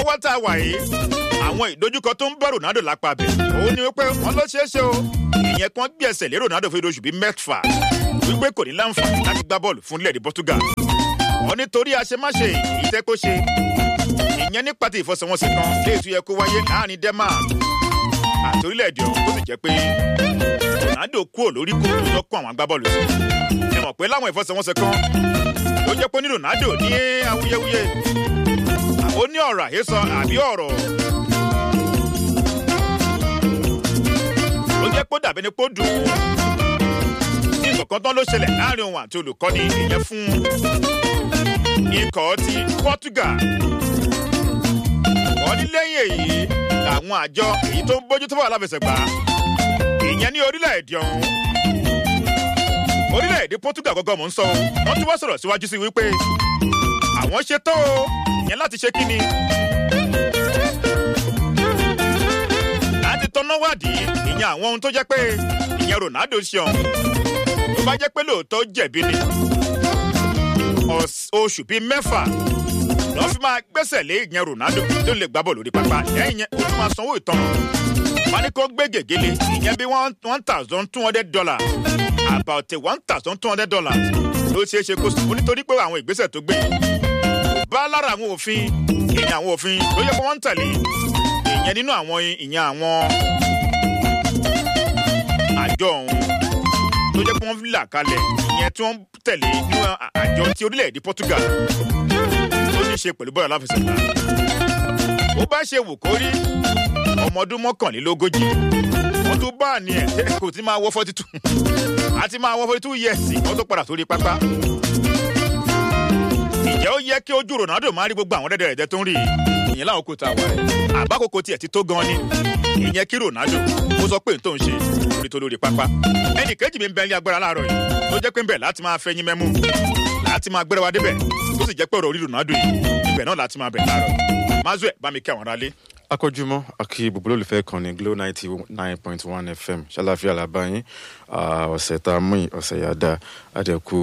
lọ́wọ́ tá a wà yìí àwọn ìdojúkọ tó ń bá ronaldo lápá bẹ̀ òun ni wípé wọ́n ló ṣeé ṣe o ìyẹn kan gbé ẹsẹ̀ lé ronaldo fún oṣù bíi mẹ́fà wípé kò ní láǹfààní láti gbá bọ́ọ̀lù fún ilẹ̀-èdè portugal wọ́n nítorí àṣemáṣe ìtẹ́ kó ṣe ìyẹn nípa ti ìfọsẹ̀wọnsẹ̀ kan léètú yẹ kó wáyé láàrin denmark àti orílẹ̀-èdè ọ̀hún tó sì jẹ́ pé ronaldo kúrò lórí kò tó kún àwọn agbábọ́ọ̀lù sí ẹ mọ̀ pé láwọn ìfọsẹ̀wọnsẹ̀ kan ló jẹ́ pé ní ronaldo ní awuyewuye ó ní ọ̀rọ̀ àhesọ àbí ọ̀rọ̀ ló jẹ́ pé ó dàbí ni pé ó dùn ún ní nǹkan tán ló ṣẹlẹ̀ láàrin òun àti olùkọ́ni ìyẹn fún ikọ̀ ti portugal wọ́n ní lẹ́yìn èyí làwọn àjọ èyí tó ń bójú tó bá aláfẹsẹ̀gbá ìyẹn ní orílẹ̀-èdè ọ̀hún orílẹ̀-èdè portugal gọ́gọ́ mò ń sọ wọ́n tún wá sọ̀rọ̀ síwájú sí wípé àwọn ṣe tó o ìyẹn láti ṣe kí ni. láti tọ́nà wádìí ìyẹn àwọn ohun tó jẹ́ pé ìyẹn ronaldo ṣe ọ̀hún tó bá jẹ́ pé lóòótọ́ jẹ̀bi ni oṣù bíi mẹ́fà lọ́ fi máa gbẹ́sẹ̀ lé ìyẹn ronaldo tó lè gbá bọ̀ lórí pápá lẹ́yìn yẹn ó tún máa sanwó ìtanràn wọn ní kó gbé gègéle ìyẹn bí one thousand two hundred dollars about one thousand two hundred dollars ló ṣeé ṣe kó sùn nítorí pé àwọn ìgbésẹ̀ tó gbé bá lára àwọn òfin ìyẹn àwọn òfin ló yẹ kó wọ́n ń tẹ̀lé ìyẹn nínú àwọn ìyẹn àwọn àjọ ọ̀hún tó jẹ́ pé wọ́n là kalẹ̀ ìyẹn tí wọ́n tẹ̀lé nínú àjọ ti orílẹ̀-èdè portugal tó ní í ṣe pẹ̀lú bọ́ọ̀lù aláfẹsẹ̀gbá ó bá ṣe wù kó rí ọmọ ọdún mọ́kànlélógójì wọ́n tún bá ní ẹ̀ kò tí máa wọ́ forty two àti máa wọ́ forty two years wọ́n tó padà sórí pápá ǹjẹ́ ó yẹ kí ojú ronaldo máa rí gbogbo àwọn dẹ́dẹ́ ẹ̀dẹ́ tó ń rí i ìyẹn láwọn kò tá a wà rẹ̀ àbákòókò tiẹ̀ ti tó gan ni ìyẹn kí ronaldo ó sọ pé n tó ń ṣe orí tó lórí pápá ẹnì kejì mi ń bẹ ní agbára láàárọ̀ yìí ló jẹ́ pé ń bẹ̀ láti máa fẹ́yìn mẹ́mú láti máa gbéra wa débẹ̀ tó sì jẹ́ pé ọ̀rọ̀ orí ronaldo yìí ibẹ̀ náà láti máa bẹ̀ láàárọ̀ mazue bá mi kí àwọn aráalé akọjúmọ́ akí gbogbo olólùfẹ́ kan ní glo ninety nine point one fm ṣàlàfíà làbáyín ọ̀sẹ̀ tá a mú yìí ọ̀sẹ̀ yà dá àdẹ̀kù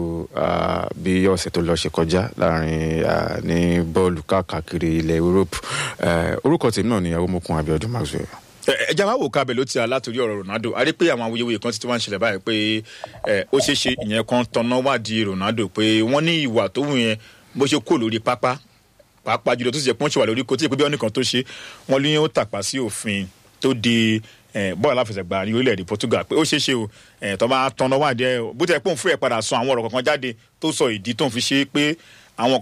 bí ọ̀sẹ̀ tó lọ ṣe kọjá láàrin ní bọ́ọ̀lù káàkiri ilẹ̀ europe orúkọ tèmi náà ni awomokun abiodun maxwell. ẹja máa wò kábẹ ló ti à látòrí ọ̀rọ̀ ronaldo a rí pé àwọn awuyewuye kan ti wá ń ṣẹlẹ̀ báyìí pé ó ṣeé ṣe ìyẹn kan tanná wádìí ronaldo pé wọ́n ní ìwà tó wù yẹn bó ṣe kó lórí pápá pàápàá jùlọ tó sì jẹ pọ́ńṣì wà lórí kò tí ì pé bí ọ́nìkan tó ṣe wọ́n lé ó tàpá sí òfin tó di bọ́ọ̀lù aláfẹsẹ̀gbá ní orílẹ̀-èdè portugal pé ó ṣeé ṣe o tó bá tọ́nà wà dé bó tẹ̀ pé òun fúrẹ̀ padà sọ àwọn ọ̀rọ̀ kankan jáde tó sọ ìdí tó ń fi ṣe pé àwọn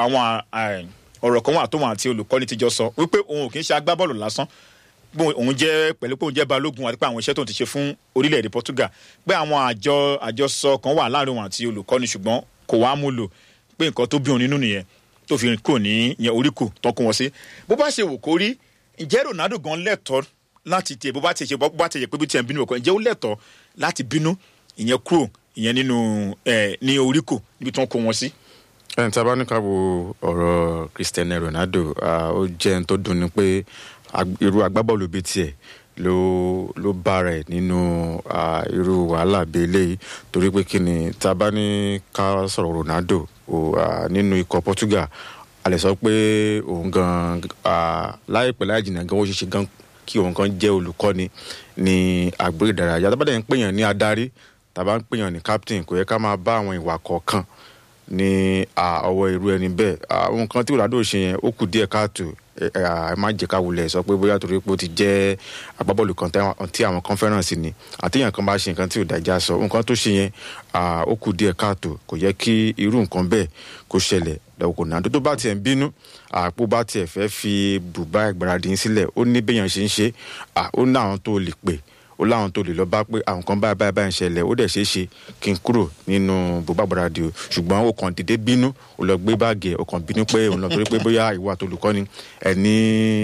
ọ̀rọ̀ kan wà tó wọn àti olùkọ́ni ti jọ sọ wípé òun ò kì í ṣe agbábọ́ọ̀lù lásán òun jẹ́ pẹ̀lú pé òun jẹ́ balógun àti pé àwọn iṣẹ́ tó ń ti ṣe fún orílẹ̀-èdè portugal pé àwọn àjọ àjọsọ kan wà láàrin òun àti olùkọ́ni ṣùgbọ́n kò wá mú lò pé nǹkan tó bí òun nínú nìyẹn tó fi kò ní yẹn orí kò tán kó wọn sí bó bá ṣe wò kó rí ǹjẹ́ ronaldo gan lẹ́tọ̀ọ́ láti tiẹ̀ bó bá tiẹ̀ ṣe bó bá tiẹ̀ pé bí tiẹ̀ ń bínú ọkọ ǹjẹ́ ó lẹ́tọ̀ọ́ láti bínú ìyẹn kúrò ìyẹn nínú ẹ̀ ní orí kò níbi tí wọ́n kó wọn sí. ẹni tí a bá ní ká wo ọ̀rọ̀ cristiano ronaldo ó jẹ́ ẹni tó dùn ní pé irú agbábọ́ọ̀lù bíi tiẹ̀ ló ló bára ẹ nínú irú wàhálà bíi eléyìí torí pé kí ni tá a bá ní ká sọ̀rọ̀ ronaldo nínú ikọ̀ portugal a lè sọ pé òun gan láìpẹ́ láì jìnnà gan ó ṣeéṣe gan kí òun kan jẹ́ olùkọ́ni ní àgbèrè ìdárayá tá a bá dẹ̀ ń pèèyàn ní adarí tá a bá ń pèèyàn ní captain kò yẹ ká máa bá àwọn ìwà kọ̀ọ̀kan ní ọwọ́ irú ẹni bẹ́ẹ̀ àwọn nǹkan tí ronaldo ṣe yẹn ó kù díẹ̀ káàtó ẹ má jẹ́ ká wulẹ̀ sọ pé bóyá torí pé ó ti jẹ́ agbábọ́ọ̀lù kan tí àwọn kan fẹ́ràn sí ni àtẹ̀yàn kan bá ṣe nǹkan tí ò dájá sọ nǹkan tó ṣe yẹn ó kù díẹ̀ káàtó kò yẹ kí irú nǹkan bẹ́ẹ̀ kó ṣẹlẹ̀ lọ́wọ́ náà tó bá tiẹ̀ ń bínú àpò bá tiẹ̀ fẹ́ fi bùbá ìgbáradì sílẹ̀ ó ní béèyàn ṣe ń ṣe ó ní àwọn tó lè pè ó láwọn tó lè lọ bá pé àwọn kan báyìí báyìí báyìí ń ṣẹlẹ̀ ó dẹ̀ ṣeé ṣe kí n kúrò nínú bùbá ìgbáradì o ṣùgbọ́n ó kàn dédé bínú ó lọ gbé báàgì ẹ̀ ó kàn bínú pé òun lọ torí pé bóyá ìwà àtolùkọ́ni ẹni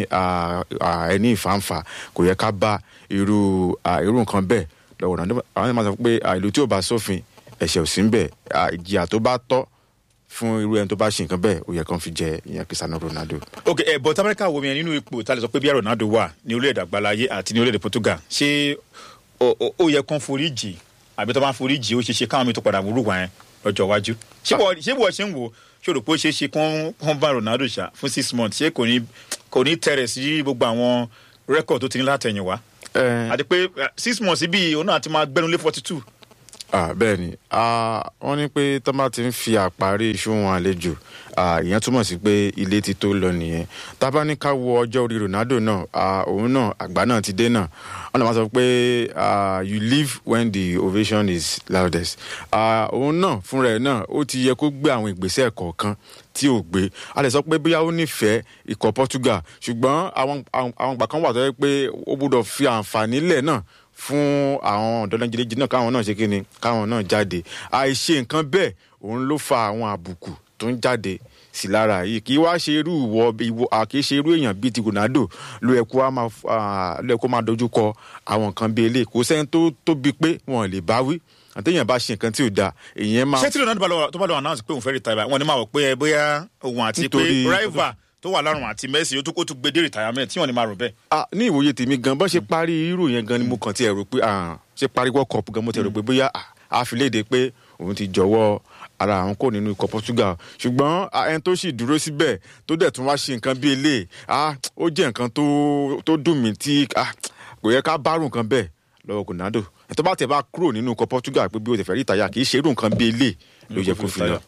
ẹni ìfàǹfà kò yẹ ká bá irú irú nǹkan bẹ́ẹ̀ lọ́wọ́ náà àwọn ẹ̀ máa sọ pé ìlú tí ò bá sófin ẹ̀ṣẹ̀ ò sí ń bẹ̀ ìjìyà tó bá tọ́ fún irú ẹni tó bá ṣe nǹkan bẹ́ẹ̀ ó yẹ kán fi jẹ ìyẹn cristiano ronaldo. ok ẹ bọ tamẹ́ríkà wo mi nínú ipò tá a lè sọ pé bí ronaldo wà ní orílẹ̀-èdè àgbáláyé àti ní orílẹ̀-èdè portugal ṣé ó yẹ kán forí jì àbí tó bá forí jì ó ṣe ṣe káwọn mi tó padà wúrú wá yẹn lọ́jọ́ iwájú ṣé bí wọ́n ṣe ń wò ṣé rò pé ó ṣe é ṣe kán bá ronaldo ṣá fún six months ṣé kò ní kò ní tẹrẹ sí gbogbo àwọn rẹkọd tó ti ní látẹ̀yìn wá ẹ àti pé eh, six months bíi òun náà ti máa gbẹnulé forty two. Ah, bẹ́ẹ̀ ni Ah, wọ́n ní pé tó bá ti ń fi àparí iṣu wọn àlejò ah, ìyẹn túmọ̀ sí pé ilé ti tó lọ nìyẹn tábà ní ká wo ọjọ́ orí Ronaldo náà ah, òun náà àgbà náà ti dé náà wọ́n lè máa sọ pé ah, you live when the ovation is loudest Ah, òun náà fúnra ẹ̀ náà ó ti yẹ kó gbé àwọn ìgbésẹ̀ kọ̀ọ̀kan tí ò gbé a lè sọ pé bóyá ó nífẹ̀ẹ́ ikọ̀ Portugal ṣùgbọ́n àwọn àwọn àwọn ìgbà kan wà tó yẹ pé ó gbọ́dọ̀ fi àǹfààní lẹ̀ náà fún àwọn ọ̀dọ́lẹ́jìlẹ́jì náà káwọn náà ṣe kí ni káwọn náà jáde àìṣe nǹkan bẹ́ẹ̀ òun ló fa àwọn àbùkù tó ń jáde sí lára yìí kì í wá ṣe irú ìwọ ìwọ à kì í ṣe irú èèyàn bíi ti Ronaldo ló yẹ kó wá máa f- ah, ló yẹ kó máa dojú kọ àwọn nǹkan bíi eléyìí kò sẹ́ni tó tóbi pé wọn ò lè bá wí àtẹ̀yìn bá ṣe nǹkan tí ò dáa èèyàn máa ṣé tí ronaldo bá lọ- tó bá lọ announce pé òun fẹ́ retire wọn ni máa wọ pé ẹ bóyá òun àti pé Nítorí- rival tó wà lọ́rùn àti Messi ó tún kó tún gbé dé retirement tí wọ́n ní máa rò bẹ́ẹ̀. Ah, ní ìwòye tèmi gan bọ́n ṣe parí irú yẹn gan ni mo kàn ti ẹ̀rọ pé ah, ṣe parí world cup gan mo ti ẹ̀rọ pé bóyá ah, a fi léde pé òun ti jọ̀wọ́ ara àwọn kò nínú ikọ̀ Portugal ṣùgbọ́n ah, ẹni tó sì dúró síbẹ̀ tó dẹ̀ tún wá ṣe nǹkan bíi eléyìí ah, ó jẹ́ nǹkan tó tó dùn mí tí ah, kò yẹ ká bárù nǹkan bẹ́ẹ̀ lọ́wọ́ Ronaldo ẹ̀ tó bá tẹ̀ bá kúrò nínú ikọ̀ Portugal pé bí o tẹ̀ fẹ́ rí ìtayà kì í ṣe irú nǹkan bíi eléyìí ló yẹ kó fi lọ.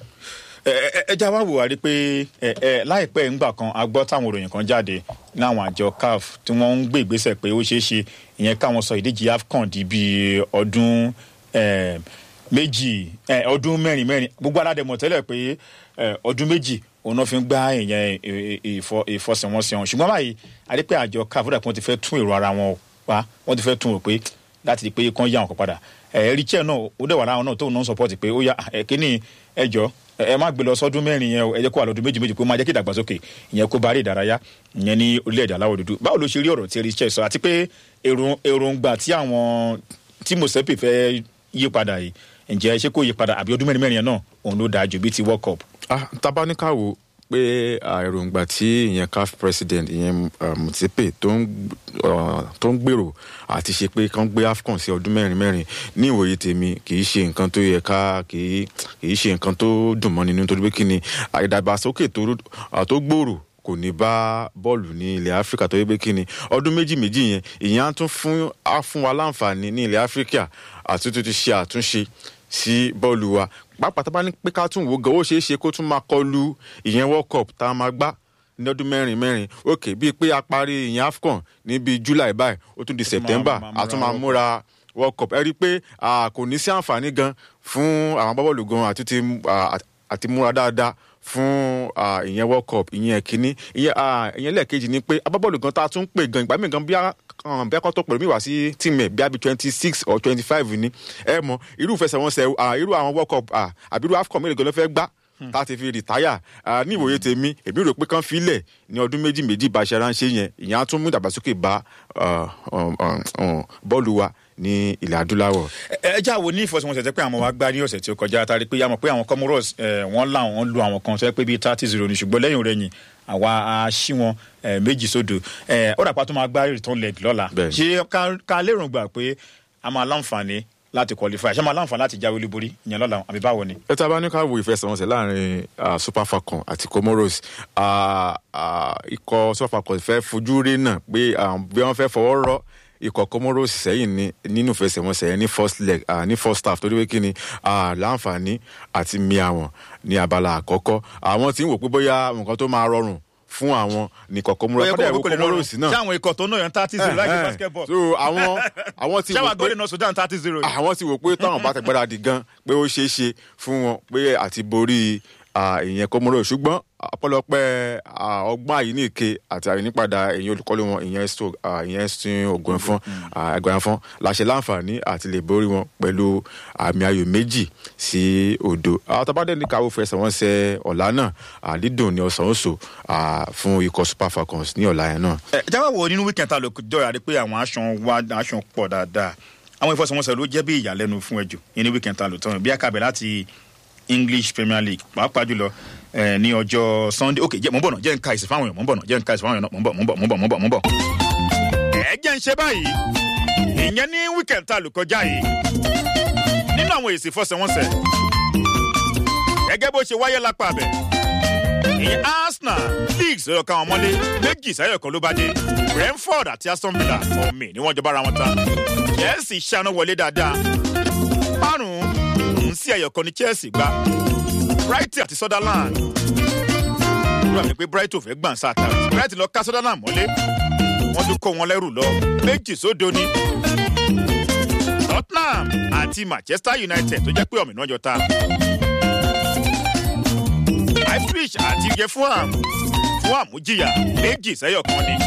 ẹ ẹ ẹ já wá wò wá rí pé ẹ ẹ láìpẹ́ ńgbà kan a gbọ́ táwọn òròyìn kan jáde láwọn àjọ CAF tí wọ́n ń gbé ìgbésẹ̀ pé ó ṣeé ṣe ìyẹn káwọn sọ ìdíje AFCON di bíi ọdún ẹ, méjì ẹ, ọdún mẹ́rin mẹ́rin gbogbo aládẹ̀mọ̀ tẹ́lẹ̀ pé ẹ, ọdún méjì òun náà fi ń gbá ìyẹn ì- ì- ìfọ- ìfọsẹ̀wọnsẹ̀ wọn ṣùgbọ́n báyìí a rí pé àjọ CAF ó dà pé wọ́n ti fẹ́ tún èrò ara wọn wá wọ́n ti fẹ́ tún rò pé láti di pé kán yá wọn kan padà ẹ richard náà ó dẹ̀ wà láwọn náà tóun náà support pé ó yá ẹ kíní ẹ jọ ẹ ẹ má gbé lọ sọdún mẹ́rin yẹn o ẹ jẹ́ kó wà lọ́dún méjì méjì kó máa jẹ́ kí ìdàgbàsókè ìyẹn kó bá rí ìdárayá ìyẹn ní orílẹ̀-èdè aláwọ̀ dúdú báwo ló ṣe rí ọ̀rọ̀ tí richard sọ àti pé èrò èròǹgbà tí àwọn tí Mosepe fẹ́ yí padà yìí ǹjẹ́ ṣé kó yí padà àbí ọdún mẹ́rin mẹ́rin yẹn náà òun ló dáa jù bíi ti world cup. ah tabanikawo pé ah, èròǹgbà tí ìyẹn CAF president ìyẹn ah, Motsepe tó ń ah, tó ń gbèrò àti ṣe pé kán gbé AFCON sí ọdún mẹ́rin mẹ́rin ní ìwòye tèmi kì í ṣe nǹkan tó yẹ ká kì í kì í ṣe nǹkan tó dùn mọ́ nínú nítorí pé kí ni ah, ìdàgbàsókè tó rú- ah, tó gbòòrò kò ní bá bọ́ọ̀lù ní ilẹ̀ áfíríkà tó yẹ pé kí ni ọdún méjì méjì yẹn ìyẹn á tún fún á fún wa láǹfààní ní ilẹ̀ áfíríkà àti tó ti ṣe àtúnṣe sí bọ́ọ̀lù wa pàápàá tá a bá ní pé ká tún wò gan ó ṣeé ṣe kó tún máa kọlu ìyẹn world cup tá a máa gbá ní ọdún mẹ́rin mẹ́rin òkè bíi pé a parí ìyẹn afcon ní bíi july báyìí ó tún di september máa múra a tún máa World múra world cup ẹ rí i pé ah, kò ní sí àǹfààní gan fún àwọn agbábọ́ọ̀lù gan àti ti ah, àti múra dáadáa fún ah, ìyẹn world cup ìyẹn kínní ìyẹn ah, ìyẹn lẹ́ẹ̀kejì ni pé agbábọ́ọ̀lù gan tá a tún pè gan ìgbà míì gan bí a um, bí akọ́tọ̀ pẹ̀lú mi wá sí team ẹ̀ bí a bí twenty six or twenty five ni ẹ mọ irú ìfẹsẹ̀wọnsẹ̀ ah, irú àwọn world cup ah, àbí irú afcon mélòó gan ló fẹ́ gbá tá a ti fi rìtáyà ah, ní ìwòye tèmi èmi rò pé kán filẹ̀ ní ọdún méjì méjì bá a ṣe ránṣẹ́ yẹn ìyẹn á tún mú ìdàgbàsókè bá ah, um, um, um, bọ́ọ̀lù wa ní ilẹ̀ adúláwọ̀. ẹ ẹ já wo ní ìfọsọmọsẹ tẹ pé àwọn wa gbá ní ọ̀sẹ̀ tí ó kọjá tari pé àmọ́ pé àwọn comoros ẹ wọ́n láwọn lu àwọn kan sọ pé bíi thirty zero ní ṣùgbọ́n lẹ́yìn rẹ̀ yìn àwa a ṣí wọn ẹ méjì sódò ẹ ó dàpọ̀ tó máa gbá return leg lọ́la Bẹ́ẹ̀ni. ṣé ká- ká lérò gbà pé a máa láǹfààní láti qualify ṣé a máa láǹfààní láti jáwé olúborí ìyẹn lọ́la àbí báwo ni. ẹ tá a bá ní ká wo ìfẹsẹ̀wọnsẹ̀ láàrin ah, super falcon àti comoros ah, ah, ikọ̀ super falcon fẹ́ fojú rí náà pé ah, bí wọ́n fẹ́ fọwọ́ rọ́ ikọ̀ comoros sẹ́yìn ní nínú ìfẹsẹ̀wọnsẹ̀ yẹn ní first leg ah, ní first half torí pé kí ni ah, láǹfààní àti mi àwọn ní abala àkọ́kọ́ àwọn tí ń wò pé bóyá nǹkan tó máa rọrùn fún àwọn nìkọ̀ comoros Ó yẹ kó kọ́dà wọ́n ìwò kó lè lọ́rùn comoros náà ṣé àwọn ikọ̀ tó náà yan thirty zero láì Eh, basketball so àwọn àwọn ti ṣé wò àwọn pé agbóde náà Sudan thirty zero yìí. àwọn ti wò pé táwọn bá ti gbáradì gan pé ó ṣeé ṣe fún wọn pé àti borí ah, ìyẹn kọmọrọ ṣùgbọ́n ọpẹ́lọpẹ́ ah, ọgbọ́n àyíníke àti àyínípadà ìyẹn olùkọ́lé wọn ìyẹn sto ah, ìyẹn stin ogun ẹ̀fọn ẹgbẹ̀rún ẹ̀fọn láṣẹ láǹfààní àti lè borí wọn pẹ̀lú àmì ayò méjì sí òdo àtàbádẹ́ ní káwọ́ fẹsẹ̀ wọn ṣe ọ̀la náà àdídùn ní ọ̀sán oṣù fún ikọ̀ super falcons ní ọ̀la yẹn náà. ẹ jáwọ́ wo nínú weekend ta ló jọra rí pé àwọn aṣọ wa aṣọ pọ̀ dáadáa àwọn ìfọsọ̀wọnsẹ̀ ló jẹ́ bí ìyàlẹ́nu fún ẹjọ́ yẹn ní weekend ta ló tán bí akabẹ̀ láti English Premier League pàápàá jùlọ ẹ ní ọjọ́ Sunday ok jẹ́ mò ń bọ̀ náà jẹ́ ń ka ìsìn fáwọn èèyàn mò ń bọ̀ náà jẹ́ ń ka ìsìn fáwọn èèyàn náà mò ń bọ̀ mò ń bọ̀ mò ń bọ̀ mò ń bọ̀ mò ń bọ̀. ẹ jẹ́ ń ṣe báyìí ìyẹn ní weekend ta ló kọjá yìí nínú àwọn èsì ìfọsọ̀wọnsẹ̀ gẹ́gẹ́ bó ṣe wáyé lápá abẹ ìyẹn Arsenal Leeds leeds lọ́yọ̀ káwọn mọ́lé méjì sáyọ̀ kan ló bá dé brentford àti aston villa ọ̀mì ni wọ́n jọ bára wọn ta chelsea ṣáná wọlé dáadáa márùn-ún sí ẹ̀yọ̀ kan ní chelsea gbá brighton àti sutherland rúra mi pé brighton fẹ́ gbọ̀n sáà tààrà brighton lọ ká sutherland mọ́lé wọ́n tún kó wọn lẹ́rù lọ méjì sódo ni tottenham àti manchester united tó jẹ́ pé ọ̀mì náà jọ ta ipswich àti iye fulham fulham jìyà méjì sẹ́yọ̀ kan ni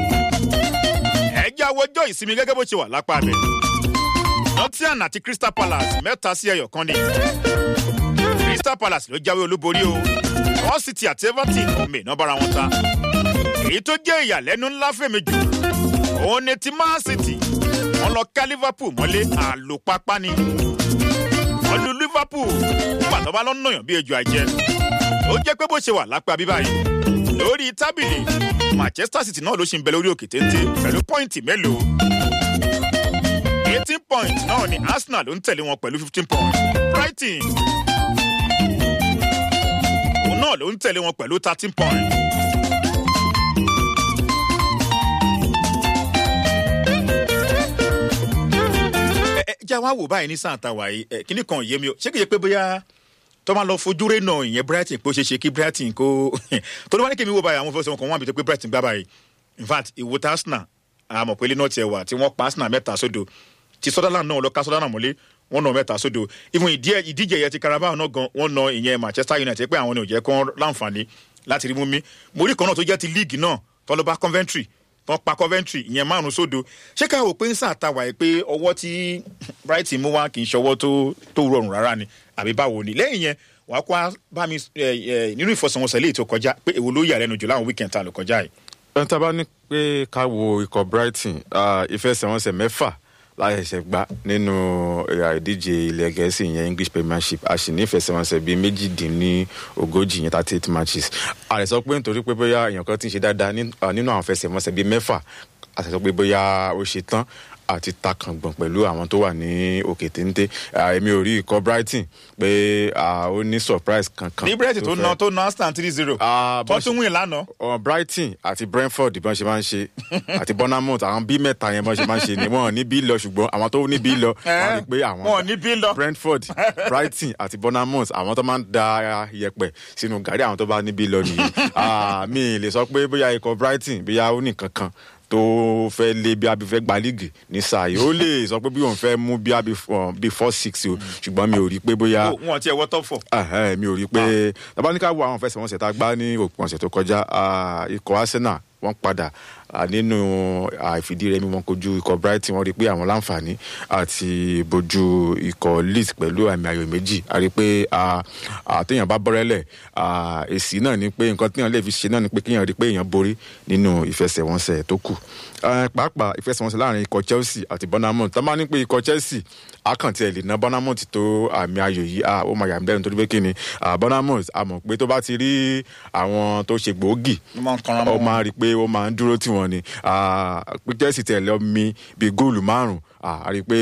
ẹ̀jẹ̀ awọjọ́ ìsinmi gẹ́gẹ́ bó ṣe wà lápá rẹ̀ nottingham àti crystal palace mẹ́ta sí ẹyọ̀ kan ni crystal palace ló jáwé olúborí o wọ́n sì ti àti everton omi iná bára wọn ta èyí tó jẹ́ ìyàlẹ́nu ńlá fèmí jù òun ni ti man city wọ́n lọ ká liverpool mọ́lé àlòpápá ni wọ́n lu liverpool pàtó bá lọ́ nàyàn bí ejò àjẹ́ ó jẹ́ pé bó ṣe wà lápá bíbá yìí lórí tábìlì manchester city náà ló ṣì ń bẹ lórí òkè téńté pẹ̀lú pọ́ìntì mélòó eighteen points náà ni arsenal ló ń tẹ̀lé wọn pẹ̀lú fifteen points brighton òun náà ló ń tẹ̀lé wọn pẹ̀lú thirteen points. ẹ ẹ jẹ́ wá wò báyìí ní sáà tàwa yìí ẹ kíní kan yé mi o ṣé kìí ṣe pé bóyá tó máa lọ fojú rẹ̀ náà ìyẹn brighton pé ó ṣeé ṣe kí brighton kó tó ló wá ní kí mi wò báyìí àwọn fẹsẹ̀ wọn kan wọ́n àbí tó pé brighton gbá báyìí in fact ìwò tá arsenal àmọ̀ pé lẹ́nà tiẹ̀ wà tí wọ́n pa arsenal mẹ́ta sódò ti sutherland náà lọ ká sutherland mọ́lé wọ́n nà mẹ́ta sódò even ìdíje yẹn ti carabao náà gan wọ́n nà ìyẹn manchester united pé àwọn ni ò jẹ́ kán láǹfààní láti rí mú mi mo rí kan náà tó jẹ́ ti league náà tọ́lọ́ba coventry tọ́ pa coventry ìyẹn márùn sódò ṣé ká wò pé ń sàtàwà yìí pé ọwọ́ tí brighton mú wá kì í ṣọwọ́ tó rọrùn rárá ni àbí báwo ni lẹ́yìn yẹn wà á kó bá mi nínú ìfọsọ̀wọnsẹ̀ léyìí tó kọjá pé èwo ló yà lẹ́nu jù láwọn weekend tá a lò kọjá yìí. ẹni tá a bá ní pé ká wo ikọ̀ brighton ìfẹsẹ̀wọnsẹ̀ mẹ́fà láṣẹ̀ṣẹ̀ gbá nínú ìdíje ilẹ̀ gẹ̀ẹ́sì yẹn english premiership a sì ní ìfẹsẹ̀wọnsẹ̀ bíi méjìdínlógójì yẹn thirty eight matches a lè sọ pé nítorí pé bóyá èèyàn kan ti ń ṣe dáadáa nínú àwọn ìfẹsẹ̀wọnsẹ̀ bíi mẹ́fà a sì sọ pé bóyá ó ṣe tán àti takàngbọ̀n pẹ̀lú àwọn tó wà ní òkè téńté èmi ò rí ikọ̀ brighton pé ó ní surprise kankan. ní brighton tó ná tó ná aston three zero tó tún win lánàá. brighton àti brentford bọ́n ṣe máa ń ṣe àti bournemouth àwọn bí mẹ́ta yẹn bọ́n ṣe máa ń ṣe ni wọ́n ní bí lọ ṣùgbọ́n àwọn tó ní bí lọ wọ́n rí pé àwọn wọ́n ní bí lọ. brentford brighton àti bournemouth àwọn tó máa ń da yẹpẹ sínú gàrí àwọn tó bá ní bí lọ nìyí mi lè sọ pé bóyá ikọ̀ brighton bóyá ó ní kankan tó fẹ́ lé bí abi fẹ́ gba líìgì ní sáà yìí ó lè sọ pé bí òun fẹ́ mú bí abi bí four six o ṣùgbọ́n mi ò rí pé bóyá. wọn ti ẹ wọ top four. mi ò rí pé tabaníkà wo àwọn fẹsẹ̀wọnsẹ̀ tá a gbá ní òpin ọ̀sẹ̀ tó kọjá ikọ̀ arsenal wọ́n padà nínú àìfìdírẹmi wọn kojú ikọ̀ brighton wọ́n rí pé àwọn láǹfààní àti bojú ikọ̀ leeds pẹ̀lú àmì ayò méjì a rí pé àtẹ̀yàn bá bọ́rẹ́lẹ̀ èsì náà ni pé nǹkan téèyàn lè fi ṣe náà ni pé kéèyàn rí pé èèyàn borí nínú ìfẹsẹ̀wọnsẹ̀ tó kù pàápàá ìfẹsẹ̀wọnsẹ̀ láàrin ikọ̀ chelsea àti bournemouth tá a máa ní pé ikọ̀ chelsea akàntì ẹ̀ lè ná bournemouth tó àmì ayò yìí ó máa yà mí lẹ́nu torí pé kí ni bournemouth a mọ̀ pé tó bá ti rí àwọn tó ṣe gbòógì ó máa rí i pé ó máa ń dúró tì wọ́n ni pé chelsea tẹ̀ lọ mi bíi góòlù márùn-ún a rí i pé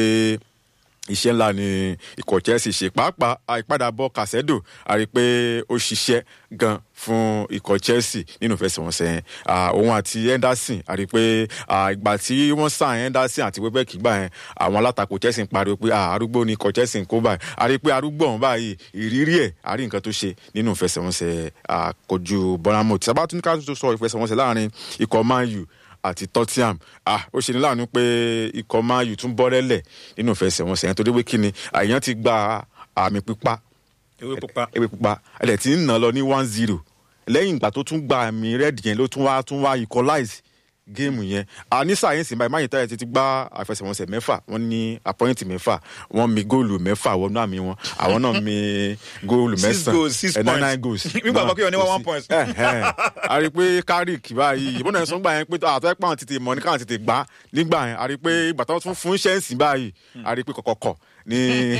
iṣẹ́ ńlá ni ikọ̀ chelsea ṣe pàápàá àìpadàbọ̀ kàṣẹ́dò a rí i pé ó ṣiṣẹ́ gan fún ikọ̀ chelsea nínú ìfẹsẹ̀wọnsẹ̀ yẹn òun àti henderson a rí i pé ìgbà tí wọ́n sàn henderson àti webbeck gbà yẹn àwọn alátakò chelsea ń pariwo pé arúgbó ni ikọ̀ chelsea ń kó báyìí a rí i pé arúgbó ọ̀hún báyìí ìrírí ẹ̀ a rí nǹkan tó ṣe nínú ìfẹsẹ̀wọnsẹ̀ kojú bournemouth sábà tún ká tó sọ ìfẹsẹ̀wọnsẹ̀ láàrin ikọ̀ man u àti tottenham ah ó ṣe ní láàánú pé ikọ̀ man u tún bọ́rẹ́lẹ̀ nínú ìfẹsẹ̀wọnsẹ̀ yẹn torí pé kí ni àyàn ti gba àmì pípa ewé pupa ewé pupa ẹ̀lẹ̀ tí ń nà lọ ní one zero lẹ́yìn ìgbà tó tún gba àmì red yẹn ló tún wá tún wá equalize géèmù yẹn ní sáyẹ́nsì báyìí máyì táyà ti gbá àfẹsẹ̀wọnsẹ̀ mẹ́fà wọ́n ní àpọ́yìntì mẹ́fà wọ́n mi góòlù mẹ́fà wọnú àmì wọn àwọn náà mi góòlù mẹ́sàn-án nine nine goals. nígbà àbọ̀kí wọn ní one point. a rí i pé carrick báyìí ìbọn náà sọ gbà yẹn pé àtọ́ ẹ̀pọ̀ àwọn tètè mọ̀ ní káwọn tètè gbá nígbà yẹn a rí i pé ìgbà tó tún fún ṣẹ́ǹsì báyìí a rí i pé kọ̀kọ̀kọ̀ ní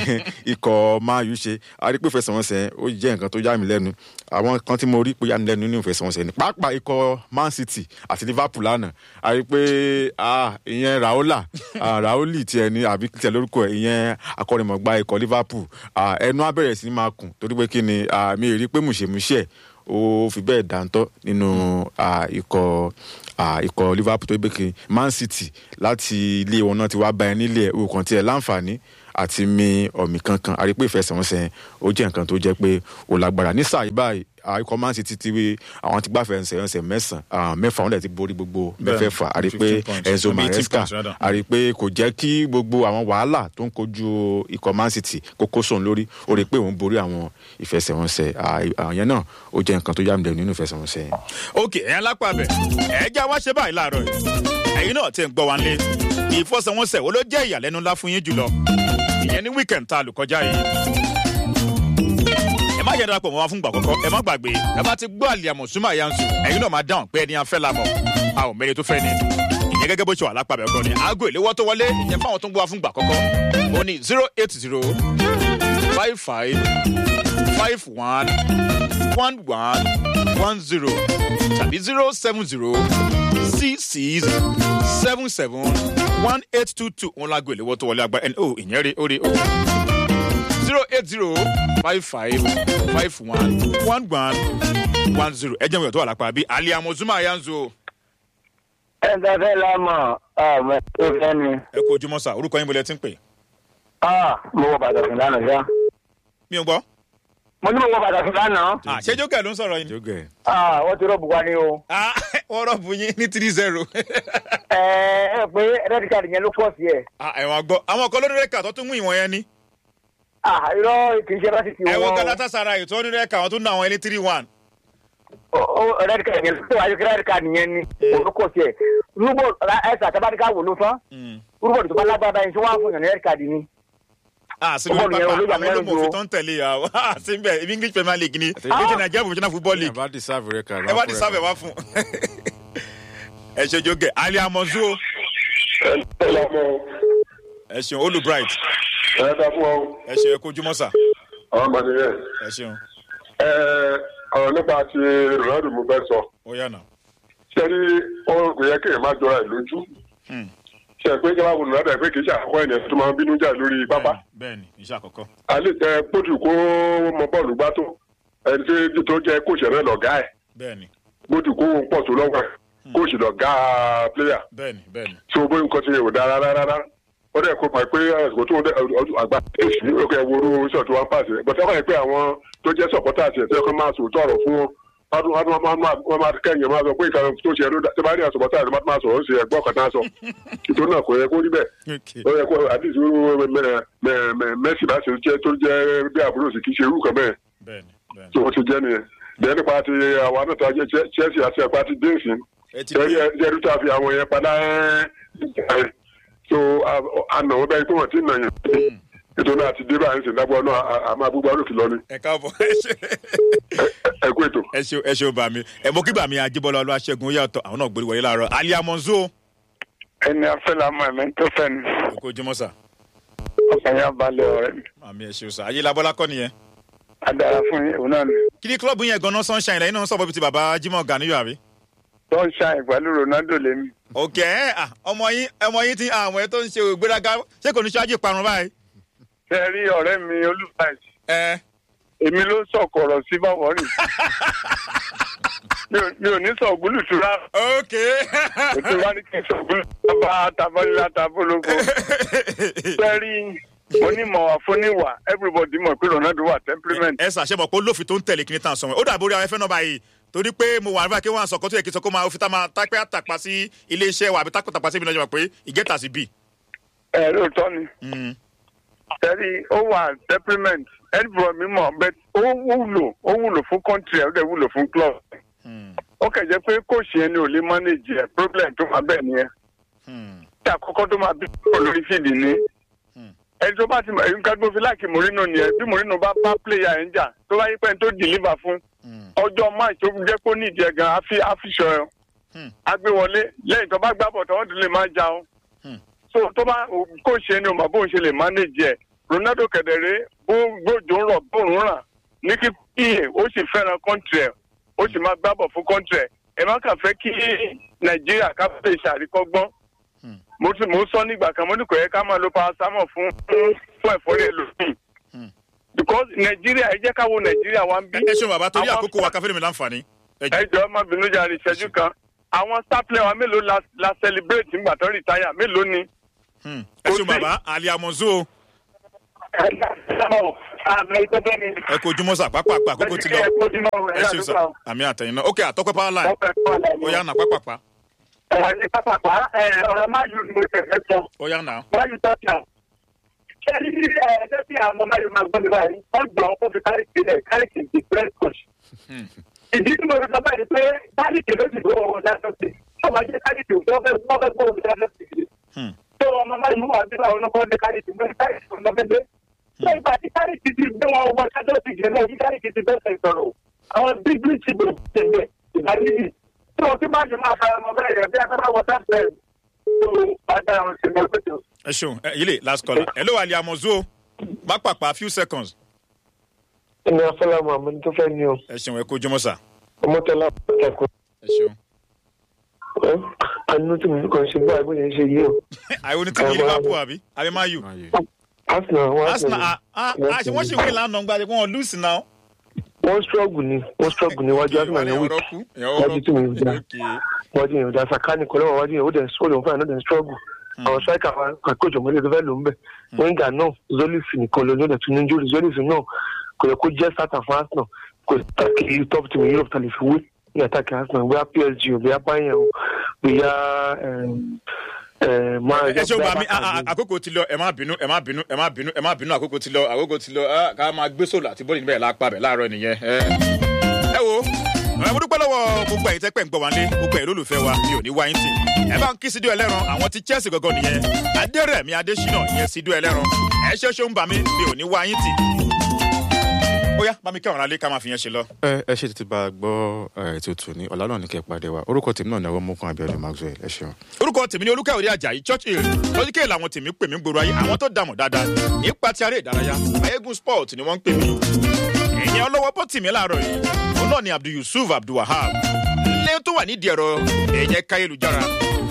ikọ̀ máa yù ṣe a rí i pé ìfẹsẹ̀wọnsẹ̀ ó jẹ́ nǹkan tó yà mí lẹ́nu àwọn kan tí mo rí pé yà mí lẹ́nu nínú ìfẹsẹ̀wọnsẹ̀ ni pàápàá ikọ̀ man city àti liverpool lánàá a rí i pé ìyẹn raola raoli tiẹ̀ ní àbí tiẹ̀ lórúkọ ẹ̀ ìyẹn akọ́nimọ̀gbá ikọ̀ liverpool ẹnu abẹ́rẹ́ sí ni máa kùn torí pé kí ni mi rí i pé mùṣemùṣẹ́ ó ó fi bẹ́ẹ̀ dáńtọ́ nínú ah, ikọ̀ ah, ikọ̀ liverpool tó gbé kiri man city láti ilé wọn náà ti wá bá ẹ nílé ẹ̀ òkàn tiẹ̀ láǹfààní àti mi ọ̀mì kankan àrí pé ìfẹsẹ̀wọnsẹ̀ yẹn ó jẹ́ nǹkan tó jẹ́ pé ó lágbára ní sáà yìí báyìí ah, ikọ̀ man city ti wí àwọn ti gbá fẹsẹ̀wọnsẹ̀ mẹ́sàn-án mẹ́fà wọn dẹ̀ ti borí gbogbo Bẹ́ẹ̀, mẹ́fẹ̀ẹ̀fà àrí pé 15 points. enzo Àbí 18 maresca points rather. a rí i pé kò jẹ́ kí gbogbo àwọn wàhálà tó ń kojú ikọ̀ man city kókó sóun lórí ó rí i pé òun borí àwọn ìfẹsẹ̀wọnsẹ̀ à- àwọn yẹn náà ó jẹ́ nǹkan tó yà mí lẹ́nu nínú ìfẹsẹ̀wọnsẹ̀ yẹn. ok ẹ̀yin lápá bẹ̀ ẹ̀ já wá ṣe báyìí láàárọ̀ yìí ẹ̀yin náà ti ń gbọ́ wa nílé ìfọsẹ̀wọnsẹ̀ wo ló jẹ́ ìyàlẹ́nu ńlá fún yín jùlọ ìyẹn ní weekend tá a lò kọjá yìí ẹ má yẹ darapọ̀ mọ́ wa fún ìgbà àkọ́kọ́ ẹ má gbàgbé ẹ bá ti gbọ́ àlìyàmọ̀ súnmọ́ àyànṣu ẹ̀yin náà máa dáhùn pé ẹni afẹ́ la mọ̀ a ò mẹ́ni tó fẹ́ ni ìyẹn gẹ́gẹ́ bó ṣe wà lápá bẹ̀ gan ni aago ìléwọ́ tó wọlé ìyẹn fáwọn tó ń gbọ́ wa fún ìgbà àkọ́kọ́ ó ní zero eight zero five five five one one one one zero tàbí zero seven zero six six seven seven one eight two two òun lágbo ìléwọ́ tó wọlé agbára ẹni ó ìyẹn rí ó rí ó zero eight zero five five five one one one one zero ẹ jẹ́ mi ò tó wà lápá bí aliamu zuma ayanzo ẹ ń tẹ́fẹ́ la mọ̀ ọmọ tó fẹ́ ni. ẹ kó ojúmọ́ sá orúkọ yín bọ́lẹ̀ tí ń pè Ah, mo wọ bàtà fún lánàá ṣá. mí ò gbọ́ mo ní mo wọ bàtà fún lánàá. Ah, ṣé jókè ló ń sọ̀rọ̀ yín jógẹ̀ Ah, wọ́n ti rọ́ọ̀bù wa ni o. Ah, wọ́n rọ̀bù yín ní three zero ẹ ẹ pé rẹ́dí káàdì yẹn ló pọ̀ sí ẹ̀. ẹ̀wọ̀n gbọ́ àwọn kan lórí rẹ́kà tó tún mú ìwọ̀n yẹn ní Ah, irọ́ kì í ṣe bá ti ti ẹ̀wọ̀n wọ́n. galatasaray tó ní rẹ́kà àwọn tó ń ná àwọn ẹni three one rẹ́dí káàdì yẹn tó wáyé rẹ́dí káàdì yẹn ni orúkọ sí ẹ̀. rúbọ̀ ẹ̀sà àtàbádìká wò ló tán. rúbọ̀ tó bá lágbára yẹn tó wá fún yàn ní rẹ́dí káàdì ni. ah sí lórí Bọ́ọ̀lù yẹn pápá olóyè àwọn Amẹ́rin olómòfin jù tó ń tẹ̀lé ya ah sí bẹ́ẹ̀ ibi english premier league ni Àti- ètò nàìjíríà professional football ẹ league bá deserve rẹ kà ẹ wá ti sábẹ̀ wá fún ẹ ṣe jókè aliamozu ẹ ṣeun olu bright ẹ dá fún ọ ẹ ṣe kó ojúmọ́ sà àwọn ọmọ nìyẹn ẹ ṣeun ẹ ọ̀rọ̀ nípa ti ronaldo mo fẹ́ sọ ó yànnà ṣé rí ó kò yẹ kéèyàn má jọra ẹ̀ lójú ṣe pé kí wọ́n wo ronaldo ẹ̀ pé kì í ṣe àkọ́kọ́ ènìyàn tó máa ń bínú jà lórí pápá bẹ́ẹ̀ni iṣẹ́ àkọ́kọ́ alẹ́ ẹ pótù kó mọ bọ́ọ̀lù gbá tó ẹni tí tó jẹ́ kóòṣì rẹ̀ lọ̀gá ẹ̀ bẹ́ẹ̀ni pótù kó pọ̀ tó lọ́wọ́ ẹ̀ kóòṣì lọ̀gá pléyà bẹ́ẹ̀ni bẹ́ẹ̀ni tí o bóyá nǹkan ti yẹ ò dára rárá rárá ó dẹ̀ kó pa pé àsìkò tó ń dẹ ọdún àgbà èsì ní òkè ẹwúrú iṣẹ́ tó wá ń pàṣẹ bọ̀tẹ́ wọ́n yẹ pé àwọn tó jẹ́ sọ̀pọ́tà àti ẹ̀sẹ̀ kan máa sòótọ́ ọ̀rọ̀ fún wọn wọ́n wọ́n wọ́n máa wọ́n máa kẹ́yìn máa sọ pé ìkànnì tó ṣe ẹ̀rọ tó bá rí àsọ̀pọ́tà àti máa sọ̀rọ̀ ó ṣe ẹ̀gbọ́n kan náà sọ nítorí náà kò yẹ kó rí bẹ́ẹ̀ Okay. ó yẹ kó àdìsí mẹ́sì bá ṣe jẹ́ tó jẹ́ bí àbúrò sì kì í ṣe irú kan bẹ́ẹ̀ bẹ́ẹ̀ni bẹ́ẹ̀ni tó ti jẹ́ nìyẹn bẹ́ẹ̀ nípa ti àwọn náà tó jẹ́ chelsea àti ẹ̀pá ti dé ìsìn ẹ ti dé jẹ́rú tó a fi àwọn yẹn padà ẹ́ so àna wọn bẹ́ẹ̀ pé wọ́n ti nà yẹn ètò náà ti dé báyìí sì dábọ̀ náà àmọ́ abúgbò lókè lọ ni ẹ káàbọ̀ ẹ ṣe ẹ kú ètò. ẹ ṣe ẹ ṣe ó bà mí ẹ mọ kí bà mí ajíbọ́lá ọlọ́ aṣẹ́gun ó yàtọ̀ àwọn náà gbórí wọlé láàárọ̀ aliamozu ẹni afẹ́lámọ̀ ẹ̀mí tó fẹ́ ni ẹ kó ojúmọ́ sà ọkàn yà balẹ̀ ọ̀rẹ́ mi. àmì ẹ ṣe ó sà ayé labọ́lá kọ́ nìyẹn adára fún yín òun náà ni. kí ni klọ́ọ̀bù yẹn gan-an sunshine lẹ́yìn náà sọ̀bọ̀ bíi ti bàbá jimoh ganiyo àbí. tó ń ṣàyìn pẹ̀lú ronaldo lèmi. òkè ẹ à, ọmọ yín ọmọ yín ti àwọn ẹ tó ń ṣe ògbéraga ṣé kò ní ṣáájú ìparun báyìí. ṣe rí ọ̀rẹ́ mi olùfàìsì ẹ èmi ló sọ̀kọ̀rọ̀ sí báwọ̀ rìn. mi ò- mi ò ní sọ ògúlùtù rárá. òkè. ètò wa ní kí n sọ ògúlùtù bá tabalila tabológo. ṣe rí onímọ̀ àfoníwà everybody mọ̀ pé ronaldo wà temperament. ẹ ṣàṣẹmọ pé olófin tó ń tẹ̀lé kí ni tàn sọ̀rọ̀ ó dàbí orí afẹ́fẹ́ náà báyìí torí pé mo wà nígbà kí wọ́n á sọ̀kọ́ tó yẹ kí n sọ kó máa fi tá máa tápẹ́ àtàpá sí ilé iṣẹ́ wa àbí tápẹ́ àtàpá sí ibi náà jẹ́ mọ̀ pé ìgẹ́ta sí bì. ẹ lóòótọ́ ni. ṣe rí ó wà temperament everybody mi mọ̀ bẹ́ẹ̀ ó wúlò ó wúlò fún country ẹ̀ ó dẹ̀ wúlò fún club. ó kẹ̀ jẹ́ pé kóòsì yẹn ni ò lè manage ẹ̀ problem tó máa bẹ́ẹ̀ nìyẹn. tí àkọ́kọ́ tó máa bí olórí fìdí ni ẹni tó bá ti mọ nǹkan tó fi láàkì morino nìyẹn bí morino bá bá player ẹ̀ ń jà tó bá yí pẹ́ tó deliver fún ọjọ́ match tó jẹ́ kó nídìí ẹ̀ gan àfi àfiṣọ ẹ̀ agbéwọlé lẹ́yìn tó bá gbá bọ̀ tó wọ́n ti lè máa jà ọ́ so tó bá kó ṣe ni o mọ̀ bóun ṣe lè manage ẹ̀ ronaldo kẹ̀dẹ̀rẹ́ bó gbòjò ń rọ̀ bóun ràn ní kí píye ó sì fẹ́ràn country ẹ̀ ó sì máa gbá bọ̀ fún country ẹ̀ ẹ̀ má kàn fẹ́ kí nàìjíríà ká fẹ́ ṣàríkọ́gbọ́n mo ti mo sọ nígbà kan mo ní kò yẹ ká máa lo paracetamol fún fún ẹ̀fọ́rí ẹlòmíì because nàìjíríà ẹ jẹ́ ká wo nàìjíríà wa ń bí. ẹ ṣeun bàbá torí Àwọn- àkókò wa káfíńdì mi láǹfààní. ẹ jẹ́ ẹ jọ má bínú jàre ìṣẹ́jú kan àwọn star player wa mélòó la la celebrate nígbà tó retire mélòó ni. Hmm. ẹ ṣeun bàbá ali amonzo ẹ kó ojúmọ́ sà pápápá àkókò ti lọ ẹ ṣeun sà àmì àtẹ̀yìn náà ok àtọ́pẹ́ power line ó yá nà pápápá ọ̀rọ̀ máa yù ní ìfẹ̀fẹ̀ sọ ó yá nà. máa yù tọ́jà ṣé ní ẹgbẹ́ tí àwọn máa yù máa gbọ́ mi báyìí wọ́n gbọ́ ọ́ fi káríkì rẹ̀ káríkì di press coach. ìdí tí mo fi sọ báyìí pé káríkì ló ti gbọ́ ọ̀rọ̀ dáṣọ́ sí i wọ́n máa jẹ́ káríkì tó fẹ́ wọ́n fẹ́ gbọ́ ọ̀rọ̀ dáṣọ́ sí i. Hmm. tó ọmọ máa yù wà nígbà wọn kọ́ ní káríkì mọ́ káríkì tó lọ fẹ́ ṣé ìgbà tí káríkì ti gbé wọn wọ ṣájọ́ sí ìjẹ́ náà kí káríkì ti bẹ́sẹ̀ sọ̀rọ̀ àwọn bíbí ti bò tẹ̀lé ìgbà níbi tí wọ́n ti máa jẹ máa fara mọ́ bẹ́ẹ̀ rẹ̀ bí akọ́nà wọ́tá bẹ́ẹ̀ tó padà àwọn ìṣẹ̀lẹ̀ pẹ̀tẹ̀. ẹ ṣeun ẹ yìí lè last caller hello ali amonzo pápápá few seconds ẹni afọlámọ àmọ tó fẹ ní o ẹ ṣeun ẹ kó ojúmọ́ sà ọmọtọlá kẹkọọ ẹ ṣeun. ẹ àánú tí mo kàn ṣe báyìí bó ṣe ń ṣe yìí o àìwọ ni tí mi liverpool àbí àbí man u Man U. arsenal wọn arsenal ah ah ah ṣe wọ́n ṣe wí lánàá gba ẹ̀kọ́ wọn lose now. wọn struggle ni wọn struggle níwájú arsenal yẹn weak kú wájú tí mo ń jà wájú yẹn ò dá sakani kọ lọ́wọ́ wájú yẹn ó dẹ̀ sọ́ọ̀lù òun fún àná dẹ̀ struggle àwọn striker wa kàkójọ mọ́lẹ̀ tó fẹ́ lò ń bẹ̀ wíńgà náà zolif nìkan ló ní ọ̀dẹ̀ tún ní jórí zolif náà kò yẹ kó jẹ́ starter fún arsenal kò tàkì top team europe tàlẹ̀ fi wé ní àtàkì arsenal bóyá psg ò bóyá bayern o bóyá máa ẹ ṣe gba mi ah, ah, àkókò ti lọ ẹ má bínú ẹ má bínú ẹ má bínú ẹ má bínú àkókò ti lọ àkókò ti lọ ah, ká máa gbé sòlò àti bọ́ọ̀lì níbẹ̀ lápá bẹ̀ láàárọ̀ nìyẹn. ẹ ẹ wo ẹ mo dúpẹ́ lọ́wọ́ gbogbo ẹ̀yin tẹ́pẹ́ ń gbọ́ wá lé gbogbo ẹ̀yin lólùfẹ́ wa mi ò ní wáyé tì ẹ bá ń kí sídìí ẹlẹ́ran àwọn ti chelsea gangan nìyẹn adérẹ̀mí adésínà ìyẹn sídìí ẹlẹ́ran ẹ ṣe ṣe ń bà mí mi ò ní wáyé tì. ó yá bá mi kẹ́wọ̀n alẹ́ ká máa fi yẹn ṣe lọ. ẹ ẹ ṣe tètè bá a gbọ́ ẹ ètò tòní ọ̀la náà ní kẹ́ ẹ pàdé wa orúkọ tèmi náà ní ọwọ́ mọ́kàn abiodun maxwell ẹ ṣeun. orúkọ tèmi ní olúkàwé àjàyí church hill lọ́jíkẹ́ làwọn tèmi pè mí gbòòrò ayé àwọn tó dààmú dáadáa nípa ti aré ìdárayá ayégun sport ni wọ́n ń pè mí. ìyẹn ọlọ́wọ́ bó tì mí láàárọ̀ yìí òun náà ni abdul yusuf abdulwahab ilé tó wà nídìí ẹ̀rọ ẹ̀yẹ káyélujára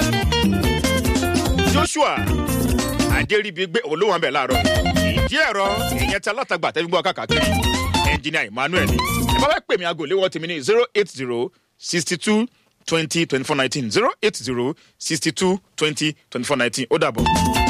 joshua adéríbigbé olówó àbẹ̀ láàárọ̀ ìdí ẹ̀rọ ìyẹn tí alátagbà tẹ́gbẹ́ káàkiri ẹnjìnìà emmanuel ẹ bá fẹ́ pè mí aago léwọ́ tèmi ní zero eight zero sixty two twenty twenty four nineteen zero eight zero sixty two twenty twenty four nineteen ó dàbọ̀.